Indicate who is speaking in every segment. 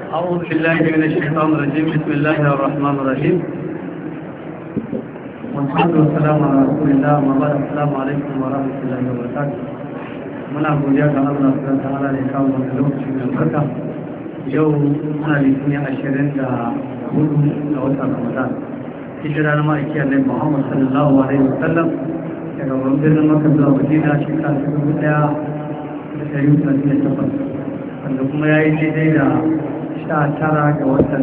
Speaker 1: أعوذ بالله من الشيطان الرجيم بسم الله الرحمن الرحيم والصلاة والسلام على رسول الله وبعد السلام عليكم ورحمة الله وبركاته muna godiya ga Allah subhanahu wa ta'ala da ya kawo wannan lokaci mai albarka yau muna litinin ashirin da hudu ga watan Ramadan hijira na ma'aiki Allah Muhammad sallallahu alaihi wa sallam daga birnin Makka zuwa Madina shekara ta dubu daya da ɗari hudu da takwas wanda kuma ya yi daidai da sha tara ga watan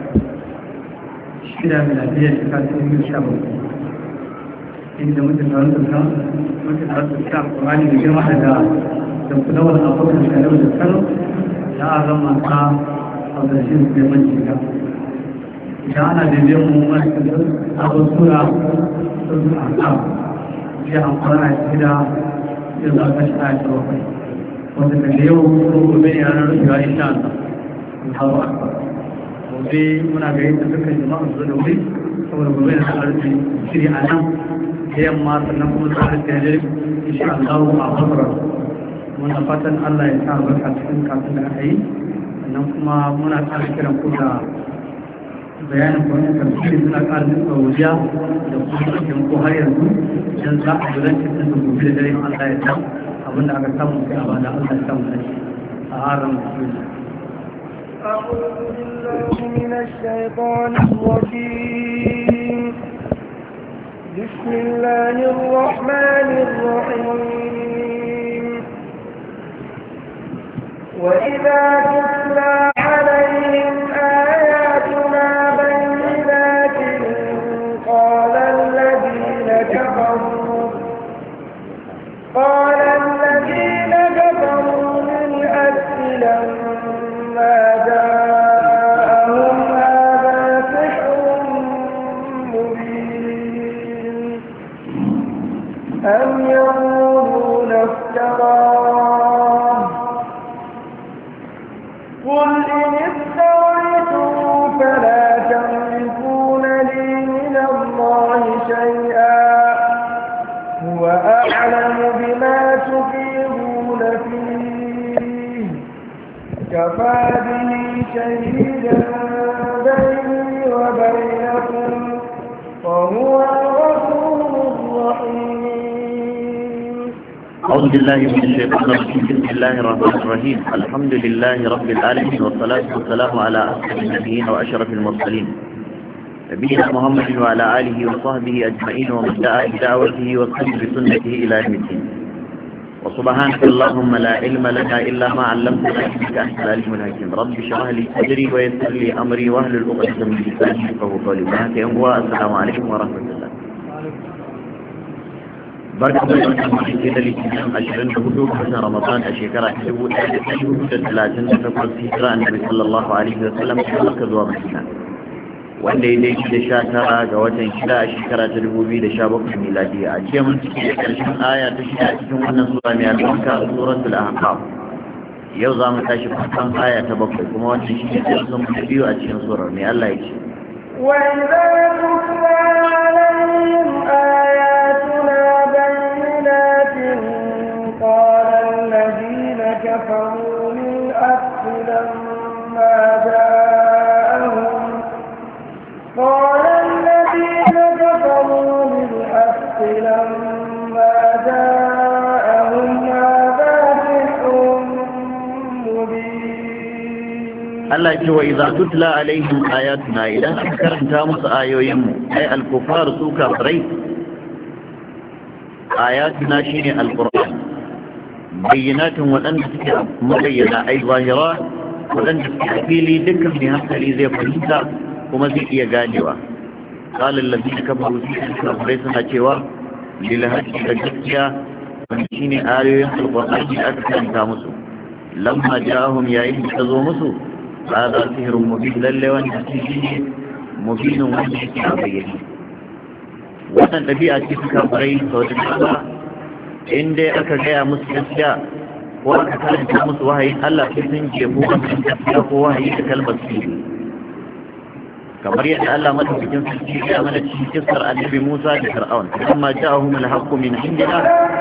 Speaker 1: shida miladiyar shekara ta biyu sha bakwai inda mutum da wanda kan mutum da wanda sha kurani da girma daga da kulawar abokan shekaru da kano da a zama ta a ƙarshen su neman shiga idan ana da biyan mu masu abin sura sun a kan shi an kwana shida ya za ka shi a yi bakwai wanda daga yau ko gobe ne ranar rufewa insha Allah Allahu Akbar gobe muna ga yadda suka jama'a su da wuri saboda gobe da suka rufe shiri a nan da yamma sannan kuma su rufe da insha Allah a Basra muna fatan Allah ya sa barka cikin kafin da aka yi sannan kuma muna ƙara kiran ku da bayanin kwanin tafsiri suna ƙara nuna wuya da kuma cikin ko har yanzu don za a gudanar da gobe da dare Allah ya sa abinda aka samu sai a bada Allah ya samu da shi a harin musulmi
Speaker 2: أعوذ بالله من الشيطان الرجيم بسم الله الرحمن الرحيم وإذا تتلى عليهم آياتنا بينات قال الذين كفروا قال الذين كفروا للحق لما جاءهم هذا سحر مبين أم يقولون افتراه قل إن افتريته فلا تملكون لي من الله شيئا هو أعلم بما تفيضون فيه كفى به شهيدا بيني وبينكم وهو الغفور الرحيم
Speaker 3: أعوذ بالله من الشيطان الرجيم بسم الله الرحمن الرحيم الحمد لله رب العالمين والصلاة والسلام على أسعد النبيين وأشرف المرسلين نبينا محمد وعلى آله وصحبه أجمعين ومن دعا بدعوته وصحبه بسنته إلى يوم الدين وسبحانك اللهم لا علم لنا إلا ما علمتنا إنك أنت العليم الحكيم رب اشرح لي صدري ويسر لي أمري واهلل عقدة من لساني يفقهوا قولي السلام عليكم ورحمة الله barka da wannan mace da litinin ashirin da hudu ga watan ramadan a shekara ta dubu ɗaya da ɗari hudu da talatin da takwas hijira annabi sallallahu alaihi wa sallam ta maka zuwa madina wanda ya daidai da sha tara ga watan shida a shekara ta dubu biyu da sha bakwai miladiya a jiya mun ciki da ƙarshen aya ta shida a cikin wannan sura mai albarka a suratul ahqaf yau za mu tashi farkon aya ta bakwai kuma wannan shi ne darasin mu biyu a cikin surar mai Allah ya ce
Speaker 2: وإذا تتلى عليهم آياتنا بينات قال الذين كفروا للحق لما جاءهم قال الذين كفروا للحق لما جاءهم هذا سحر مبين
Speaker 3: Allah ce wa idza tutla alaihim ayatuna idan aka karanta musu ayoyin mu ai al-kufar su kafirai ayatuna shine al-qur'an bayyinatin wadanda suke mabayyana ai zahira wadanda suke fili dukkan mai hankali zai fahimta kuma zai iya ganewa qala allazina kafaru fi kafirai suna cewa lil hajji da gaskiya wanda shine ayoyin al-qur'ani aka karanta musu lamma ja'ahum yayin da zo musu هذا سهر مبين لله وانت سهر مبين وانت سهر بيني wannan ɗabi'a ce suka farai sau da dama in dai aka gaya musu gaskiya ko aka karanta musu wahayi Allah sai sun jefu wannan gaskiya ko wahayi da kalmar su kamar yadda Allah madaukakin sarki ya mana cikin kissar annabi Musa da Fir'aun amma ja'ahum al-haqqu min indina